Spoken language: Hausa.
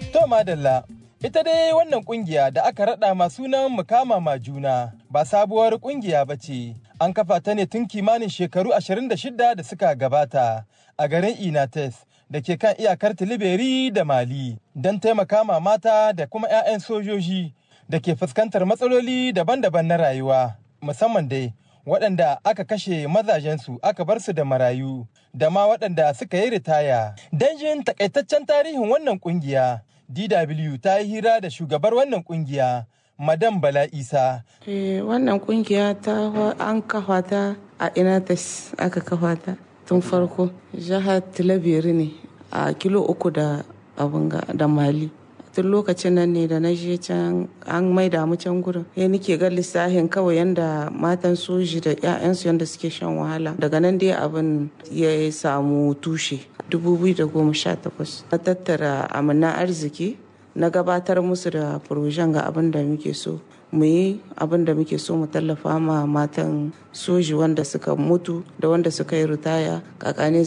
To madalla, ita dai wannan kungiya da aka raɗa ma sunan mukama ma juna ba sabuwar kungiya ba ce. An kafa ta ne tun kimanin shekaru 26 da suka gabata a garin Inates da ke kan iyakar Tiliberi da Mali don taimaka ma mata da kuma 'ya'yan sojoji da ke fuskantar matsaloli daban-daban na rayuwa, musamman dai waɗanda aka kashe mazajensu aka bar su da marayu da ma waɗanda suka yi ritaya. Don jin takaitaccen tarihin wannan kungiya, DW ta yi hira da shugabar wannan kungiya, Madam Bala Isa. Eh, wannan kungiya ta an kafa ta a Inates aka kafa ta tun farko. Jihar Tilabiri ne a kilo uku da abin da Mali. tun lokacin nan ne da na je can an maida mu can gurin ya nike ga lissafin kawai yanda matan soji da 'ya'yansu yanda suke shan wahala daga nan dai abin ya samu tushe 2018 na tattara amina arziki na gabatar musu da furojen ga abin da muke so mu yi abin da muke so mu tallafa ma matan soji wanda suka mutu da wanda suka yi ritaya kakane